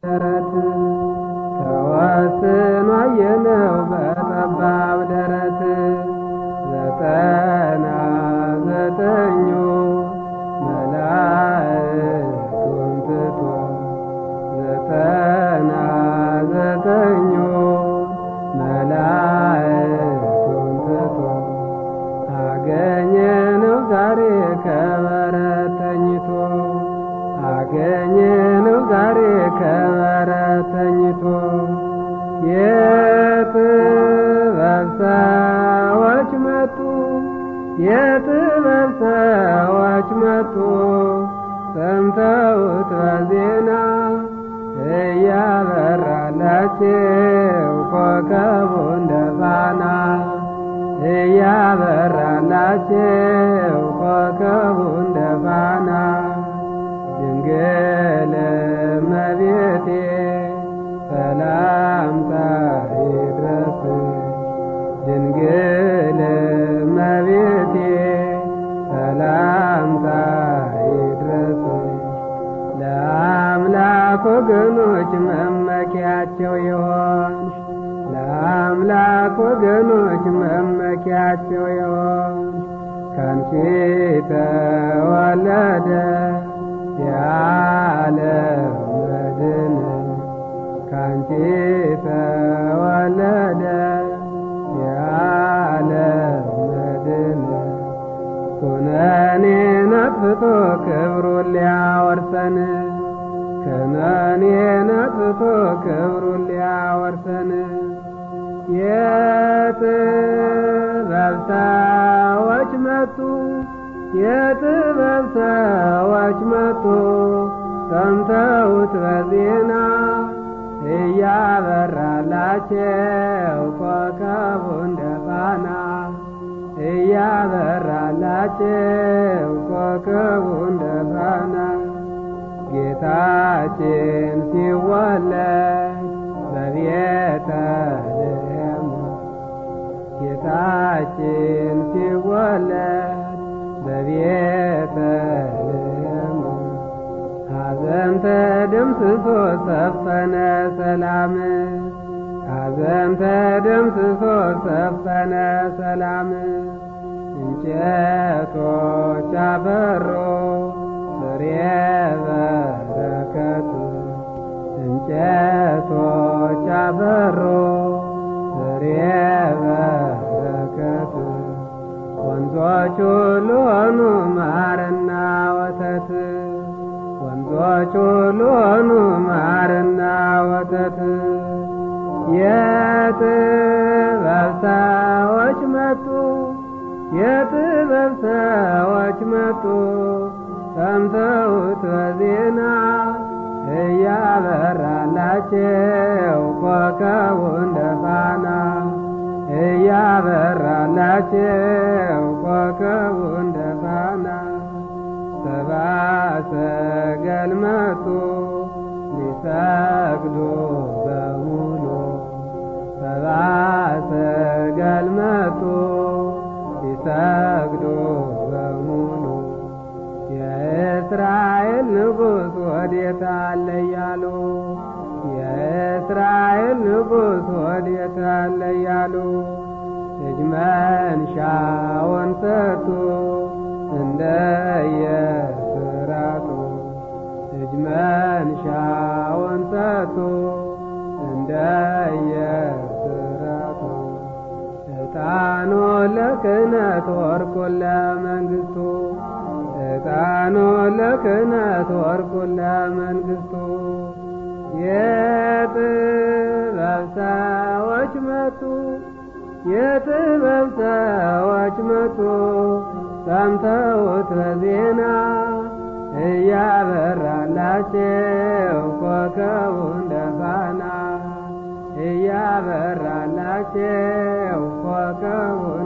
ደረት ተወስኖ አየነው በጠባብ ደረት ዘጠና ዘጠኙ መላእክቱን ትቶ ዘጠና ዘጠኙ መላእክቱን ትቶ አገኘነው ዛሬ ከበረት ተኝቶ አገኘነው ዛሬ ከበረት ተኝቶ የጥበብ ሰዎች መጡ የጥበብ ሰዎች መጡ ሰምተውት በዜና እያበራላቸው ኮከቡ እንደ ፋና እያበራላቸው ኮከቡ እንደ ፋና ድንግል እመቤቴ ሰላምታ ይድረስሽ ድንግል እመቤቴ ሰላምታ ይድረስሽ ለአምላክ ወገኖች መመኪያቸው የሆንሽ ለአምላክ ወገኖች መመኪያቸው የሆንሽ ካንቺ ተወለደ የዓለም መድን ካንቺ ተወለደ የዓለም መድን ኩነኔ ነጥፍቶ ክብሩን ሊያወርሰን ኩነኔ ነጥፍቶ ክብሩን ሊያወርሰን የጥበብ ሰዎች መጡ የጥበብ ሰዎች መጡ ሰምተውት በዜና እያበራላቸው ኮከቡ እንደ ፋና እያበራላቸው ኮከቡ እንደ ፋና ጌታችን ሲወለድ በቤተልሔም ጌታችን ሲወለድ በቤተልሔም ሐዘን ተደምስሶ ሰፈነ ሰላም ሐዘን ተደምስሶ ሰፈነ ሰላም እንጨቶች አበሮ ፍሬ በረከት እንጨቶች አበሮ ፍሬ በረከት ወንዞች ሁሉ ሆኑ ማርና ወተት ወንዞች ሁሉ ሆኑ ማርና ወተት የጥበብ ሰዎች መጡ የጥበብ ሰዎች መጡ ሰምተውት በዜና እያበራላቸው ኮከቡ እንደ ፋና እያበራላቸው ኮከቡ እንደ ፋና ሰብአ ሰገል መጡ ሊሰግዱ በሙሉ ሰብአ ሰገል መጡ ሊሰግዱ በሙሉ የእስራኤል ንጉሥ ወዴት አለ እያሉ የእስራኤል ንጉሥ ወዴት አለ እያሉ እጅ መንሻውን ሰጡ እንደ የስራቱ እጅ መንሻውን ሰጡ እንደ የስራቱ ዕጣኑ ለክህነት ወርቁን ለመንግሥቱ ዕጣኑ ለክህነት ወርቁን ለመንግሥቱ የጥበብ ሰዎች መጡ የጥበብ ሰዎች መጡ ሰምተውት በዜና እያበራላቸው ኮከቡ እንደ ፋና እያበራላቸው ኮከቡ